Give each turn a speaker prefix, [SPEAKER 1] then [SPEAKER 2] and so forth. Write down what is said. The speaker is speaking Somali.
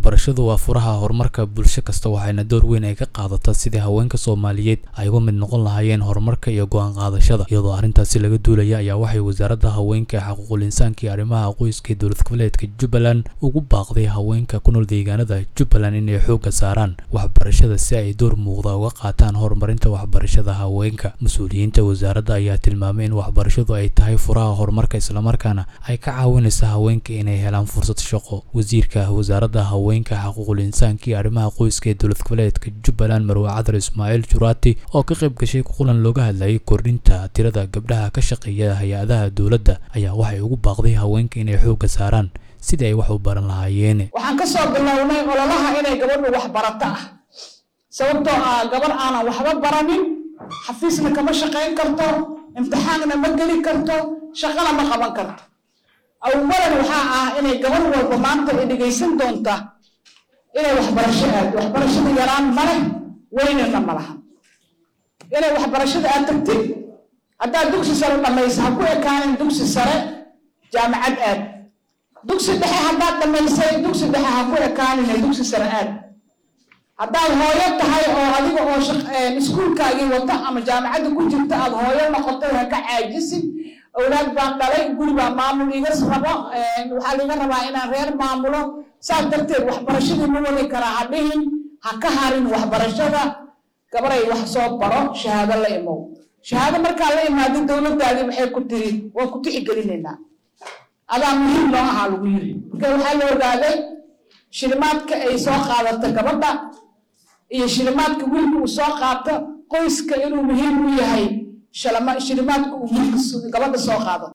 [SPEAKER 1] waxbarashadu waa furaha horumarka bulsho kasta waxayna door weyn ay ka qaadataa sidii haweenka soomaaliyeed ay uga mid noqon lahaayeen horumarka iyo go-aan qaadashada iyadoo arrintaasi laga duulaya ayaa waxay wasaaradda haweenka ee xuquuqul insaanka iyo arrimaha qoyska ee dowlad goboleedka jubbaland ugu baaqday haweenka ku nool deegaanada jubbaland inay xoogga saaraan waxbarashada si ay door muuqda uga qaataan horumarinta waxbarashada haweenka mas-uuliyiinta wasaaradda ayaa tilmaamay in waxbarashadu ay tahay furaha horumarka islamarkaana ay ka caawinaysa haweenka inay helaan fursad shaqo wasiirka wasaaradda haweenka xuquuqul insaanka iyo arrimaha qoyska ee dowlad goboleedka jubbaland marwe cadar ismaaciil juraati oo ka qayb gashay kulan looga hadlayay kordhinta tirada gabdhaha ka shaqeeya hay-adaha dowladda ayaa waxay ugu baaqday haweenka inay xoogga saaraan sidii ay wax u baran lahaayeen
[SPEAKER 2] waxaan ka soo bilownay ololaha inay gabadhu wax barato ah sababtoo ah gabar aanan waxba baranin xafiisna kama shaqayn karto imtixaanna ma geli karto shaqana ma qaban karto awalan waxaa ah inay gabar walba maanta ay dhegaysan doonta inay waxbarasho aado waxbarashada yaraan ma leh weynana ma laha inay waxbarashada aad tagtid haddaad dugsi sare dhammaysa ha ku ekaanin dugsi sare jaamacad aad dugsi dhexe haddaad dhammaysay dugsi dhexe ha ku ekaanin dugsi sare aad haddaad hooyo tahay oo adiga oo iskuulkaagii wata ama jaamacadda ku jirta aad hooyo noqotay ha ka caajisid awlaad baan dhalay guri baa maamul iga rabo waxaa liga rabaa inaan reer maamulo saas darteed waxbarashadii ma wadi karaa ha dhihin ha ka harin waxbarashada gabaray wax soo baro shahaado la imow shahaado markaa la imaado dowladdaadii waxay ku tiri waan ku tixgelinaynaa adaa muhiim noo ahaa lagu yiri marka waxaa la ogaaday shilimaadka ay soo qaadato gabadha iyo shilimaadka wiilka uu soo qaato qoyska inuu muhiim u yahay shilimaadka uu wiilka gabadha soo qaado